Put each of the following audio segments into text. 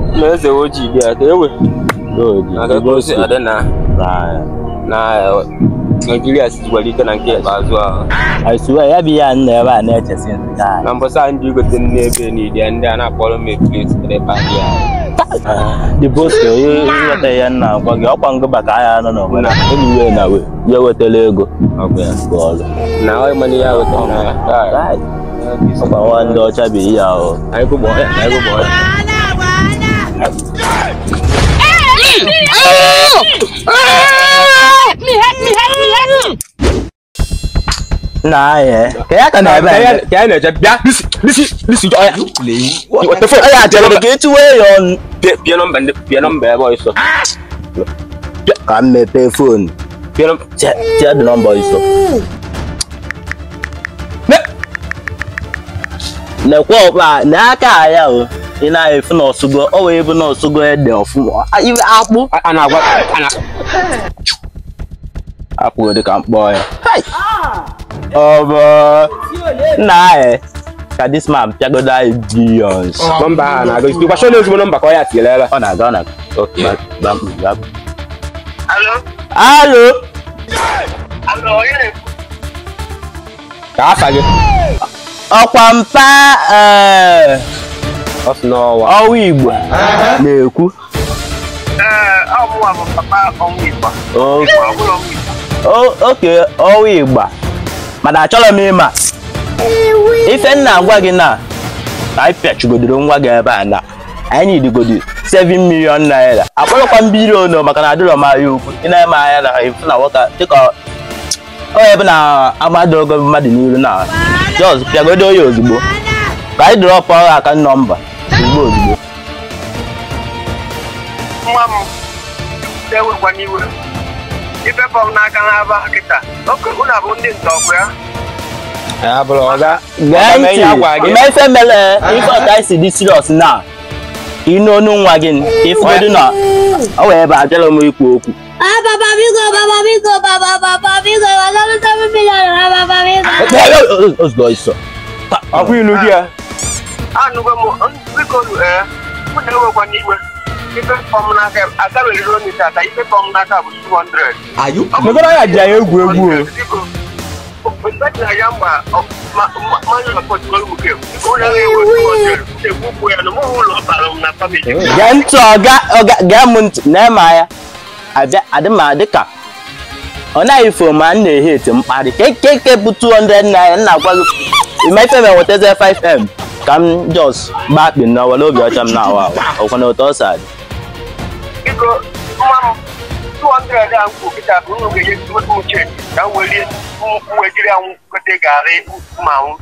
na eze ojii dị ya ka ewe na ka o si adị na na eh, Naijiria sikwara ike na nke ikpeazụ ahụ aisuwe ya bụ ihe a nna ebe a na-echesi nsị anyị na mbọsa ndị igote n'ebe niile ndị a na-akpọrọ m epleti ebe a dị ya the boss ịghọta ihe nna agwa gị ọkwa ngụba ka ahịa nọ n'obodo enyiwe na we ya wetara ego ọkwa ya bụ ọrụ na ọ mana ya weta na ya Right. ọkwa nwa ndị ọcha bụ ihe ahụ anyị gụgbọ ya anyị gụgbọ ya nna anyị ka ya ka na ebe a ka anyị na-eje bịa lisi lisi lisi ọya weta fon ya chere ka etiwe ya ọnụ pịa nọmba ndị pịa nọmba ebe ọsọ ka m mepee foonu pịa nọmba tie dị nọmba iso nekwe ọkpa n'aka ya o ị na-efu na ọsụgo ọ wee bụ na ọsụgo ede ọfụma A- ibe akpụ a na-agwa a na akpụ dị ka mkpọ ya Hai! ọ bụ nna anyị ka this man pịagodo anyị billions nọmba a na-agụ isi gbachọ n'ezigbo nọmba ka ọ ya tinyere ebe ọ na-aga ọ na-aga Okay. Ba- ba- ba- Alo? alo Alo, onye na-ekwu? ka afa gị ọkwa mpa ee, ọ sị n'ọwa ọwa igbo na-ekwu Ee, ọ mụnwa bụ papa ọnwụ Igbo. O- Ọ bụrụ ọnwụ Igbo. o- oke ọwa igba mana achọrọ m ịma ife nna agwa gị na ka anyị pịachigodoro nwa gị ebe a na anyị nidigodi 7 million naira akpọrọkwa mbiri ono maka na adịrọ m ahịa ukwu ị na-eme anya na ifu na nwoke dịka ọ ebe na amadogo mmadụ n'iru na jos pịagodo ya ozugbo ka anyị dịrọpụ ọrụ aka nọmba ozugbo ozugbo Nwa m ewekwa n'iwe. Ifefe m n'aka n'aba kịta. Oke unu abụ ndị ntọọgwụ ya. ya bụrụ ọga gee Ọga ihe agwa ntị gị. ime ife mere ife ọka isi dị serious na ịnụ onu nwa gị ifugodu na ọ wee ebe abịara m ikwu okwu Ah, papa, amigo, papa, amigo, papa, papa, amigo, mandame seven million, ah, papa, amigo. ozugbo iso ọkwa ilu gị ya Anụgo m biko ee mụ na-ewekwa n'iwe. Ifefe m n'aka agabeghịrị onye tata ifefe m n'aka bụ 200. megoro ya ji anyị egwu egwu o Biko, mgbe na ya mgba mmanya na pọtụrụ uke. Biko, onye na-ewe 200. Ekwu ukwu ya na mụ ụlọ ọ bara m na famili. gee ntị ọga ọga gee m ntị na-eme anya abịa adị m adị ka ọ naghị fo ma m na-ehe eti mkparị kekeke bụ 200 naira nna gwa gị ime ife m enwetazie 5m ka m jos gbaa akpị na were obi ọcha m na-awa awa ọkwa na otu ọ si adị biko nwa m 200 a nkwụ kịta bụ unu ga-enye ezigbote m uche ka m welie mwejiri anwụ gote garị ma nwụ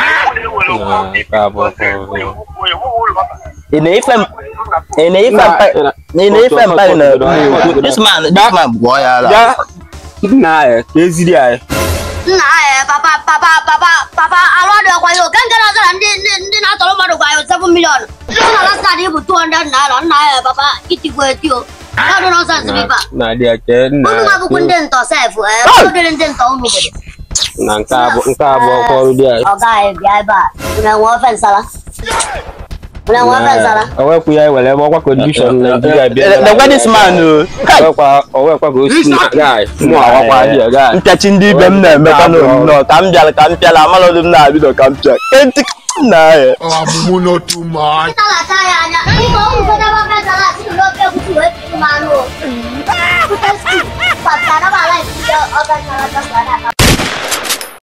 ị na-ife m ị na-ife mpa ị na-ife mpa ị na-ekwu this man this man gwọọ ya ala ya nna anyị ka eziri anyị Nna ya, papa, papa, papa, papa, alụọ dị ọkwa ya, oke nke na-azara ndị ndị ndị na-atọrọ mmadụ gwa ya 7 million. Ndị sị na last card bụ 200 naira, nna ya, papa, itigwo eti o. Ya dị nọnsens biba. na-adị ya ke nna Unu ga-abụkwu ndị ntọ sef, eh, unu dịrị ndị ntọ unu obodo. na nke abụ nke abụọ ọkwa ọrụ dị anyị Ọ gaghị bịa ebe a, unu enwe ofe nsala. Unu enwe ofe nsala. owekwu ya were ebe ọkwa kondishọn naijiria bịa lekwa this man o Kai! owekwa owekwa ka o si na gaị mụ awakwa dị ya gaị mpịachi ndị ibe m na-emekwa n'onyinyo ka m bịara ka m pịara amalọdụ m na-abido ka m pịa kenti nna ya Ọmụmụ no too much. Ịtalacha ya anya, biko unu fọdaba ofe nsala si n'ofe egusi wee tinye m anụ o. Pụta sti, pata anaba ala isi ofe nsala chọsara